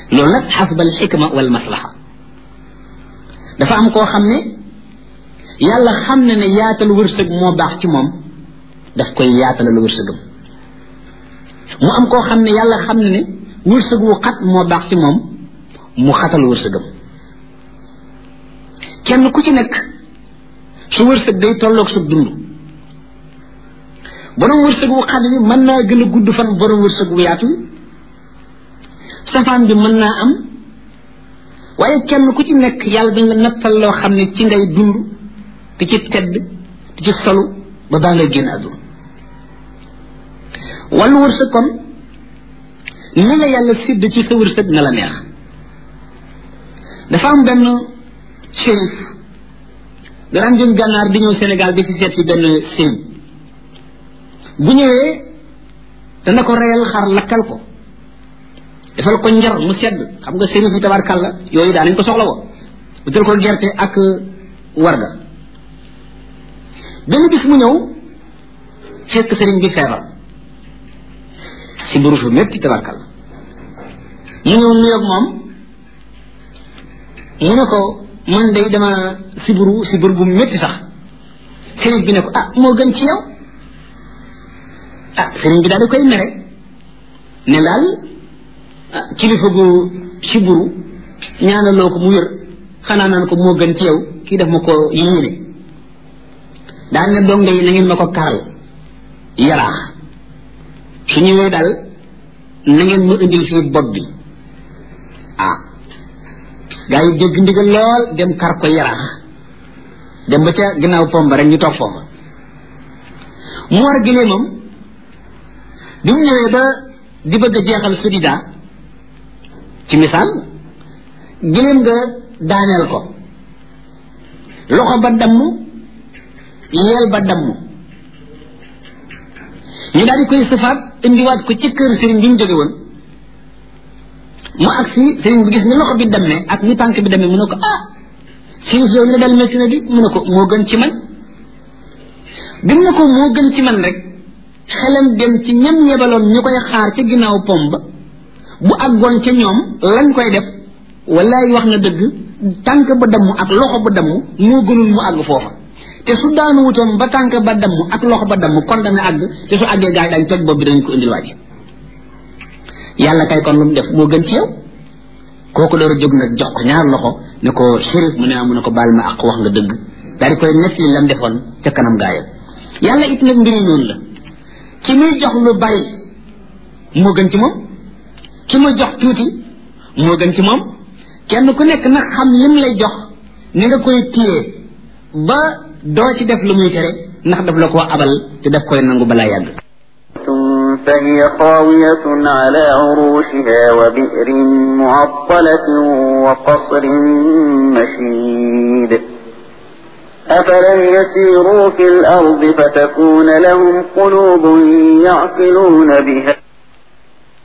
loolu nag xasbal xikma wal maslaha dafa am koo xam ne yàlla xam ne ne yaatal wërsëg moo baax ci moom daf koy yaatalal wërsëgam mu am koo xam ne yàlla xam ne ne wërsëg wu xat moo baax ci moom mu xatal wërsëgam kenn ku ci nekk su wërsëg day tolloog sa dund borom wërsëg wu xat bi mën naa gën a gudd fan borom wërsëg wu yaatu wi safaan bi mën naa am waaye kenn ku ci nekk yàlla dañ la nattal loo xam ne ci ngay dund di ci tedd di ci solu ba baa ngay génn àdduna wàllu wërsëg kon ni la yàlla sidd ci sa wërsëg na la neex dafa am benn shérif daan jóg gànnaar di ñëw Sénégal di fi seet si benn sëriñ bu ñëwee dana ko reyal xar lakkal ko defal ko njar mu sedd xam nga sëriñ fi tabarkàlla yooyu daa nañ ko soxla woo utal ko gerte ak warga benn bis mu ñëw fekk sëriñ bi feebar si buru fu métti tabarkàlla mu ñëw nuyoog moom mu ne ko man day dama siburu sibur bu métti sax sëriñ bi ne ko ah moo gën ci yow ah sëriñ bi daal di koy mere ne daal kilifa gu siburu ñaanaloo ko mu wér xanaa naan ko moo gën ci yow kii def ma ko yéene daal ne donga yi na ngeen ma ko karal yaraax su ñëwee daal na ngeen ma indil fii bopp bi ah gaa yi dégg ndigal lool dem kar ko yaraax dem ba ca ginnaaw pomba rek ñu toog foofa mu war gileemam bi mu ñëwee ba di bëgg a jeexal sudida ci misaal gileem nga daaneel ko loxo ba damm yeel ba damm ñu daal di koy sëfaat indiwaat ko ci kër sëriñ bi mu jóge woon mu agsi sëriñ bi gis ni loxo bi dammee ak ni tànk bi dammee mu ne ko ah sëriñ si yow li la dal métti na di mu ne ko moo gën ci man bi mu ne ko moo gën ci man rek xelam dem ci ñam yebaloon ñu koy xaar ca ginnaaw pom ba bu àggoon ca ñoom lañ koy def wallaay wax na dëgg tànk ba damm ak loxo ba damm moo gënul mu àgg foofa te su daanu wutoon ba tànk ba damm ak loxo ba damm kon dana àgg te su àggee gaa yi dañ toj bopp bi dañ ko indil waaj yàlla kay kon lu mu def moo gën ci yow kooku door a jóg nag jox ko ñaar loxo ne ko shérif mu ne mu ne ko baal ma ak wax nga dëgg daal di koy nekk li lam defoon ca kanam gaayam yàlla it nag mbiri noonu la ki muy jox lu bari moo gën ci moom ki muy jox tuuti moo gën ci moom kenn ku nekk nag xam lim lay jox ni nga koy téye ba doo ci def lu muy tere ndax daf la ko abal te daf koy nangu balaa yàgg فهي خاوية على عروشها وبئر معطلة وقصر مشيد أفلم يسيروا في الأرض فتكون لهم قلوب يعقلون بها